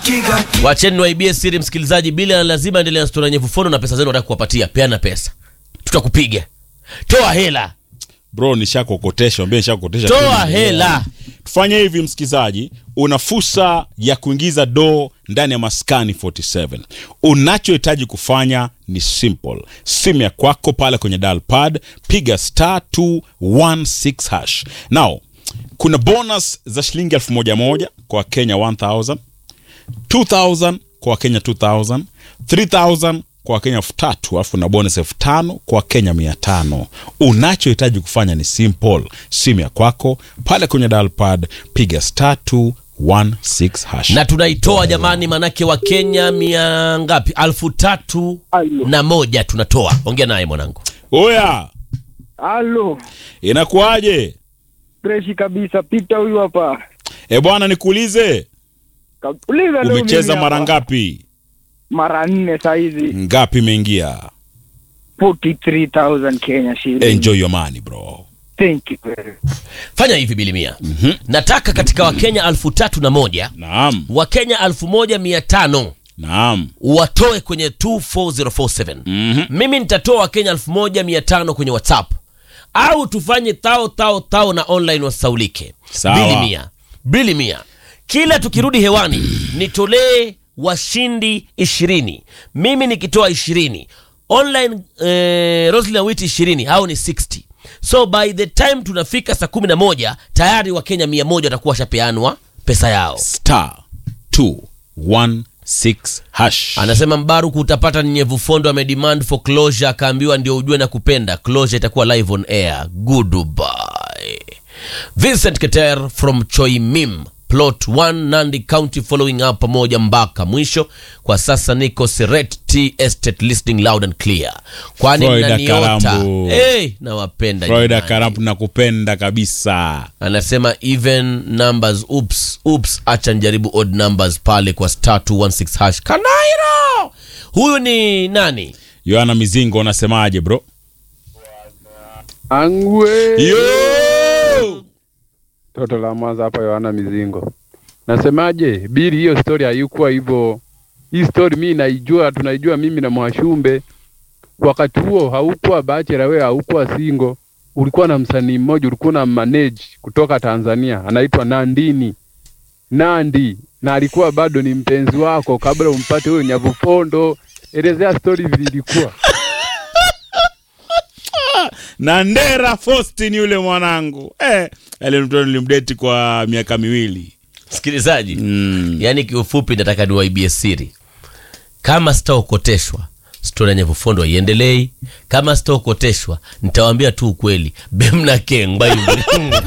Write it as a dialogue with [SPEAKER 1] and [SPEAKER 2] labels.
[SPEAKER 1] Wacheni niwaibie siri msikilizaji, bila lazima endelea na stori ya nyevu fono na pesa zenu nataka kuwapatia. Peana pesa, tutakupiga. Toa hela,
[SPEAKER 2] bro nishakokotesha ambia nishakokotesha
[SPEAKER 1] toa
[SPEAKER 2] tu.
[SPEAKER 1] hela.
[SPEAKER 2] tufanye hivi msikilizaji una fursa ya kuingiza doo ndani ya maskani 47 unachohitaji kufanya ni simple simu ya kwako pale kwenye dial pad piga star 216 hash now kuna bonus za shilingi elfu moja moja kwa kenya 1000 2000 kwa wakenya 2000 3000 kwa wakenya elfu tatu alafu na bonus elfu tano kwa wakenya mia tano unachohitaji kufanya ni simple simu ya kwako pale kwenye dalpad piga star 216 hash
[SPEAKER 1] na tunaitoa jamani, manake Wakenya mia ngapi? alfu tatu na moja tunatoa. Ongea naye mwanangu.
[SPEAKER 2] oya
[SPEAKER 3] Halo,
[SPEAKER 2] inakuwaje
[SPEAKER 3] freshi kabisa. Pita huyu hapa.
[SPEAKER 2] e bwana nikuulize
[SPEAKER 3] Ka- Uliza leo
[SPEAKER 2] umecheza
[SPEAKER 3] mimi
[SPEAKER 2] mara
[SPEAKER 3] hapa.
[SPEAKER 2] ngapi
[SPEAKER 3] Mara nne saizi.
[SPEAKER 2] ngapi imeingia
[SPEAKER 3] 43,000 Kenya shilling.
[SPEAKER 2] enjoy your money bro
[SPEAKER 3] Thank you very much.
[SPEAKER 1] Fanya hivi bilimia, nataka katika Wakenya alfu tatu na moja
[SPEAKER 2] naam
[SPEAKER 1] Wakenya alfu moja mia tano
[SPEAKER 2] naam
[SPEAKER 1] watoe kwenye 24047
[SPEAKER 2] Mhm.
[SPEAKER 1] mimi nitatoa wakenya 1500 kwenye whatsapp au tufanye tao tao tao na online wasaulike
[SPEAKER 2] Sawa.
[SPEAKER 1] bili mia bili mia kila tukirudi hewani nitolee washindi ishirini mimi nikitoa ishirini online eh, roslin awiti ishirini au ni 60 so by the time tunafika saa kumi na moja tayari wakenya mia moja watakuwa washapeanwa pesa yao
[SPEAKER 2] star 216 hash
[SPEAKER 1] anasema mbaruku utapata nyevu fondo amedemand for closure akaambiwa ndio ujue na kupenda closure itakuwa live on air goodbye vincent keter from choimim plot 1 nandi county following up pamoja mpaka mwisho kwa sasa niko seret t estate listening loud and clear kwani
[SPEAKER 2] Florida
[SPEAKER 1] mnaniota
[SPEAKER 2] Karambu.
[SPEAKER 1] hey, nawapenda
[SPEAKER 2] Florida
[SPEAKER 1] jamani.
[SPEAKER 2] Karampu nakupenda kabisa.
[SPEAKER 1] anasema even numbers oops oops acha njaribu odd numbers pale kwa star 216 hash kanairo huyu ni nani
[SPEAKER 2] Yohana Mizingo unasemaje bro?
[SPEAKER 4] Angwe
[SPEAKER 2] Yo!
[SPEAKER 4] toto la Mwanza hapa, Yohana Mizingo. Nasemaje, bili hiyo story haikuwa hivyo. Hii story mimi naijua, tunaijua mimi na Mwashumbe. Wakati huo haukuwa bachelor, wewe haukuwa single, ulikuwa na msanii mmoja, ulikuwa na manage kutoka Tanzania, anaitwa Nandini Nandi, na alikuwa bado ni mpenzi wako kabla umpate huyo Nyavufondo. Elezea story vile ilikuwa.
[SPEAKER 2] Na Ndera Faustin yule mwanangu. Eh, yule mtoto nilimdate kwa miaka miwili.
[SPEAKER 1] msikilizaji
[SPEAKER 2] Mm.
[SPEAKER 1] yaani kiufupi nataka niwaibie siri kama sitaokoteshwa stori ya nyevufondo iendelei kama sitaokoteshwa nitawaambia tu ukweli bemna kengba